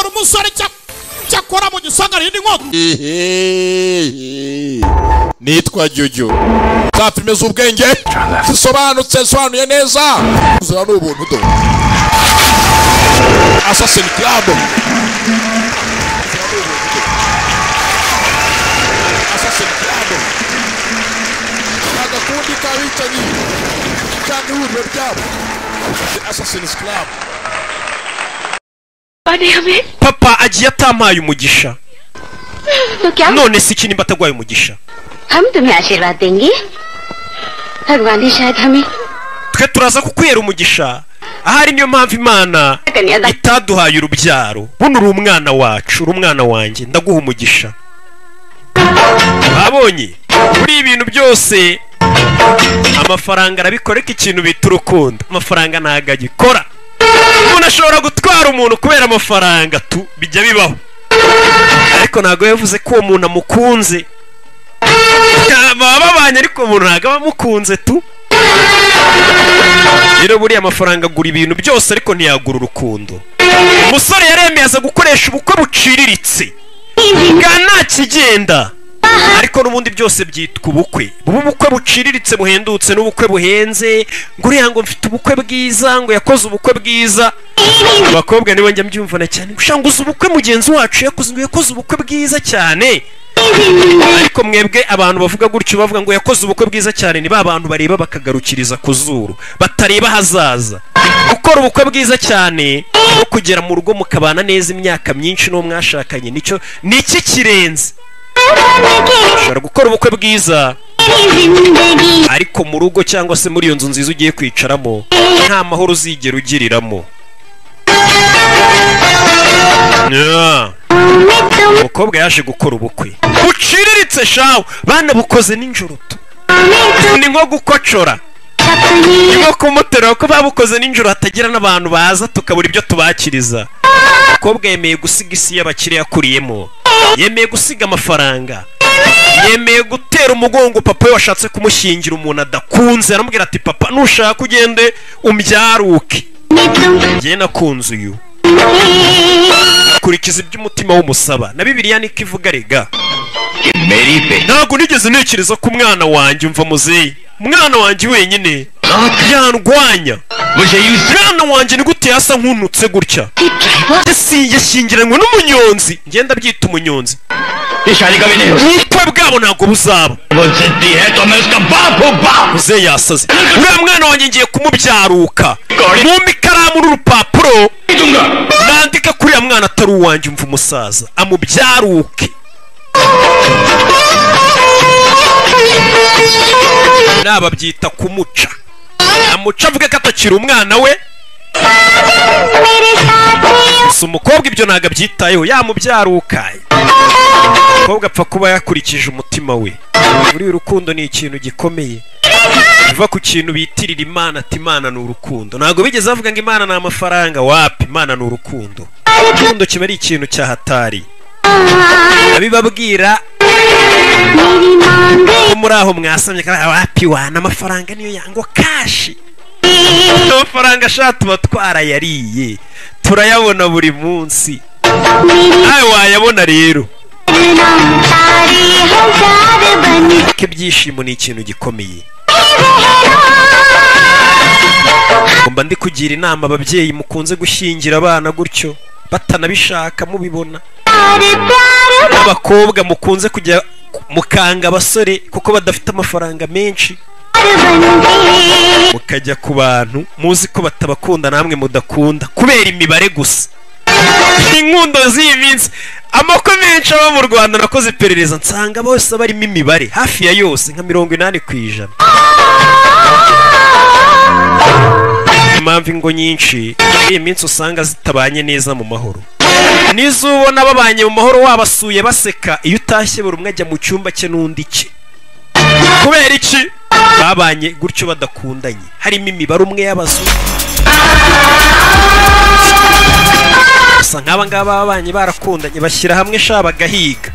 umusore cyakora mu gisagara indi nkota nitwa jyujyu za filime z'ubwenge zisobanutse zisobanuye neza zira ni ubuntu do asasini kirabo asasini kirabo agakundi k'abicanyi cyangwa ihuriro ryabo asasini kirabo Barebe, papa agiye atampaye umugisha bakya, none si iki nimba ataguhaye umugisha हम तुम्हें आशीर्वाद देंगे भगवान ही शायद हमें twe turaza kukwera umugisha ahari niyo mpamvu imana itaduhaye urubyaro buno uri umwana wacu uri umwana wanjye ndaguha umugisha babonye kuri ibintu byose amafaranga arabikoreka ikintu bita urukundo amafaranga ntabwo agikora umuntu ashobora gutwara umuntu kubera amafaranga tu bijya bibaho ariko ntabwo yavuze ko uwo muntu amukunze baba babanye ariko umuntu ntabwo aba amukunze tu rero buriya amafaranga agura ibintu byose ariko ntiyagura urukundo umusore yaremeye aza gukoresha ubukwe buciriritse bwa nta kigenda ariko n'ubundi byose byitwa ubukwe buba ubukwe buciriritse buhendutse n'ubukwe buhenze ngo uriya ngo mfite ubukwe bwiza ngo yakoze ubukwe bwiza abakobwa nibo njya mbyumvana cyane gushaka ngo uzi ubukwe mugenzi wacu yakoze ngo yakoze ubukwe bwiza cyane ariko mwebwe abantu bavuga gutyo bavuga ngo yakoze ubukwe bwiza cyane ni ba bantu bareba bakagarukiriza ku zuru batareba ahazaza gukora ubukwe bwiza cyane no kugera mu rugo mukabana neza imyaka myinshi n'uwo mwashakanye nicyo ni iki kirenze ushobora gukora ubukwe bwiza ariko mu rugo cyangwa se muri iyo nzu nziza ugiye kwicaramo nta mahoro uzigera ugiriramo Yeah. umukobwa yaje gukora ubukwe buciriritse shawe bana bukoze nijoro tu ni nko gukocora ni nko kumuterura ko babukoze nijoro hatagira n'abantu baza tukabura ibyo tubakiriza umukobwa yemeye gusiga isi y'abakire yakuriyemo yemeye gusiga amafaranga yemeye gutera umugongo papa we washatse kumushyingira umuntu adakunze aramubwira ati papa nushaka ugende umbyaruke njye nakunze uyu kurikiza ibyo umutima w'umusaba na bibiliya niko ivuga rega ntabwo nigeze ntekereza ko umwana wanjye umva muzeyi umwana wanjye wenyine yandwanya umwana wanjye ni gute yasa nkunutse gutya Yasi- yashyingiranywe n'umunyonzi ngenda byita umunyonzi ubukwe bwabo ntabwo buzaba muzeyi yasaze uriya mwana wanjye ngiye kumubyaruka mumpa ikaramu n'urupapuro nandika kuri uriya mwana atari uwanjye umva umusaza amubyaruke naba byita kumuca amuca avuge ko atakiri umwana we gusa umukobwa ibyo ntabwo abyitayeho yamubyaruka umukobwa apfa kuba yakurikije umutima we buriya urukundo ni ikintu gikomeye biva ku kintu bitirira imana ati imana ni urukundo ntabwo bigeze bavuga ngo imana ni amafaranga wapi imana ni urukundo urukundo kiba ari ikintu cyahatari abibabwira ko muri aho mwasamye kandi wapi wana amafaranga niyo yango kashi amafaranga ashaka tuba twarayariye turayabona buri munsi nawe wayabona rero ko ibyishimo ni ikintu gikomeye mba ndi kugira inama ababyeyi mukunze gushyingira abana gutyo batanabishaka mubibona n'abakobwa mukunze kujya mukanga abasore kuko badafite amafaranga menshi mukajya ku bantu muzi ko batabakunda namwe mudakunda kubera imibare gusa inkundo z'iyi minsi amako menshi aba mu rwanda nakoze iperereza nsanga bose barimo imibare hafi ya yose nka mirongo inani ku ijana impamvu ingo nyinshi muri iyi minsi usanga zitabanye neza mu mahoro n'izubona babanye mu mahoro wabasuye baseka iyo utashye buri umwe ajya mu cyumba cye n'undi cye kubera iki babanye gutyo badakundanye harimo imibare umwe y'abazu gusa nk'aba ngaba babanye barakundanye bashyira hamwe sha bagahiga